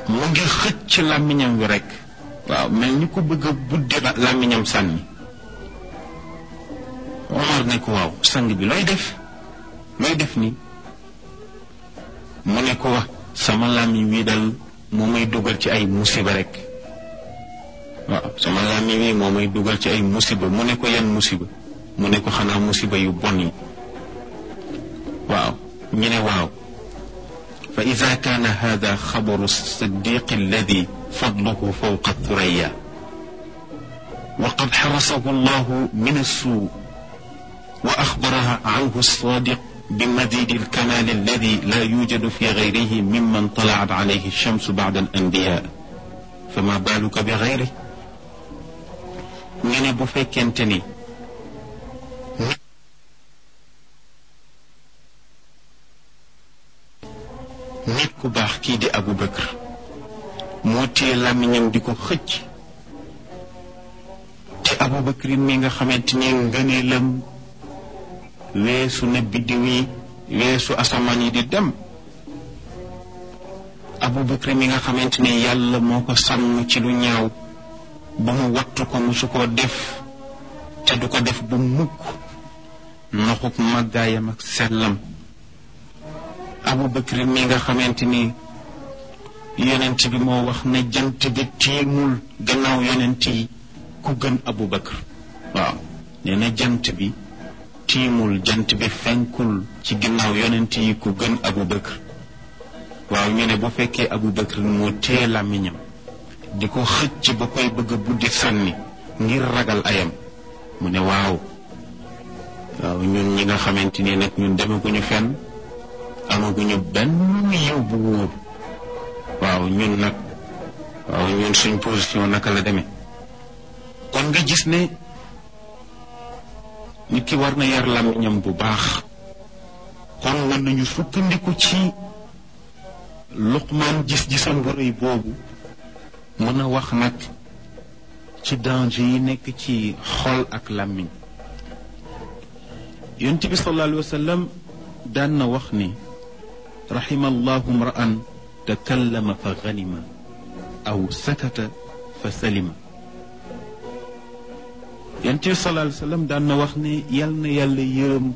mu ngi xëcc làmmiñam wi rekk waaw mel ni ko bëgg a buddi làmmiñam sànni Omar ne ko waaw sang bi looy def looy def ni mu ne ko wax sama làmmiñ wi dal moo may dugal ci ay musiba rekk waaw sama làmmiñ wi moo may dugal ci ay musiba mu ne ko yan musiba mu ne ko xanaa musiba yu bon yi waaw ñu ne waaw fa ida kaana hada xabaru siddiq alladi fadluhu fawqa thuraya wa qad xarasahu allahu min assuu wa axbaraha anhu alsadiq بمزيد الكمال الذي لا يوجد في غيره ممن طلعت عليه الشمس بعد الأنبياء فما بالك بغيره ñu ne bu fekkente ni nit ku baax kii di Abu Bakr moo téye làmmiñam di ko xëcc te Abu Bakr mi nga xamante ni ngëneelam weesu na biddiw yi weesu asamaan yi di dem Abu Bakr mi nga xamante ni yàlla moo ko sàmm ci lu ñaaw ba mu wattu ko musu koo def te du ko def bu mukk noxuk màggaayam ak sellam Abu Bakr mi nga xamante ni yonent bi moo wax ne jant bi tiimul gannaaw yonent yi ku gën Abu Bakr waaw nee na jant bi tiimul jant bi fenkul ci ginnaaw yonent yi ku gën Abu Bakr waaw ñu ne bu fekkee Abu Bakr moo téye làmmiñam di ko xëcc ba koy bëgg a buddi sànni ngir ragal ayam mu ne waaw waaw ñun ñi nga xamante ni nag ñun demaguñu fenn amaguñu benn yiw bu wóor waaw ñun nag waaw ñun suñ position naka la demee kon nga gis ne nit ki war na yar làmmiñam bu baax kon mën nañu sukkandiku ci luqmaan gis-gisam bu rëy boobu mën a wax nag ci danger yi nekk ci xol ak làmmiñ yonent bi sallallahu alayhi wa sallam daan na wax ni raxima allahu mra'an takallama fa ganima aw sakata fa salima yonent bi sallallahu alayhi wa sallam daan na wax ne yal na yàlla yërëm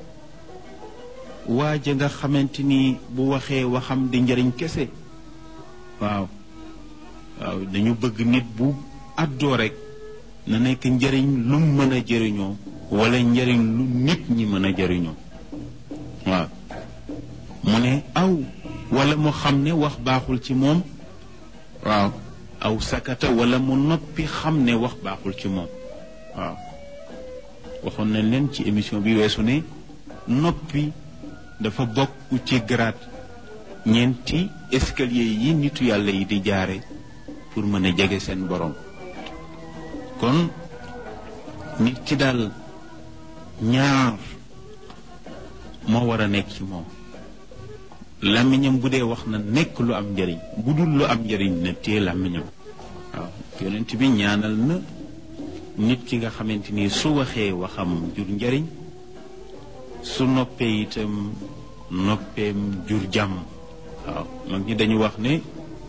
waaja nga xamante ni bu waxee waxam di njëriñ kese waaw waaw dañu bëgg nit bu àddoo rek na nekk njëriñ lu mën a jëriñoo wala njëriñ lu nit ñi mën a jëriñoo waaw mu ne aw wala mu xam ne wax baaxul ci moom waaw aw sakata wala mu noppi xam ne wax baaxul ci moom waaw waxoon nañ leen ci émission bi weesu ne noppi dafa bokk ci grade ñeenti escalier yi nitu yàlla yi di jaare pour mën a jege seen borom kon nit ki daal ñaar moo war a nekk ci moom làmmiñam bu dee wax na nekk lu am njëriñ bu dul lu am njëriñ na téye làmmiñam waaw yonent bi ñaanal na nit ki nga xamante ni su waxee waxam jur njëriñ su noppee itam noppeem jur jàmm waaw mag ñi dañu wax ne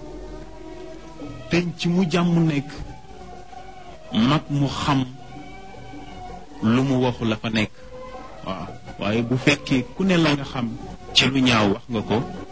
penc mu jàmm nekk mag mu xam lu mu waxu la fa nekk waaw waaye bu fekkee ku ne la nga xam ci lu ñaaw wax nga ko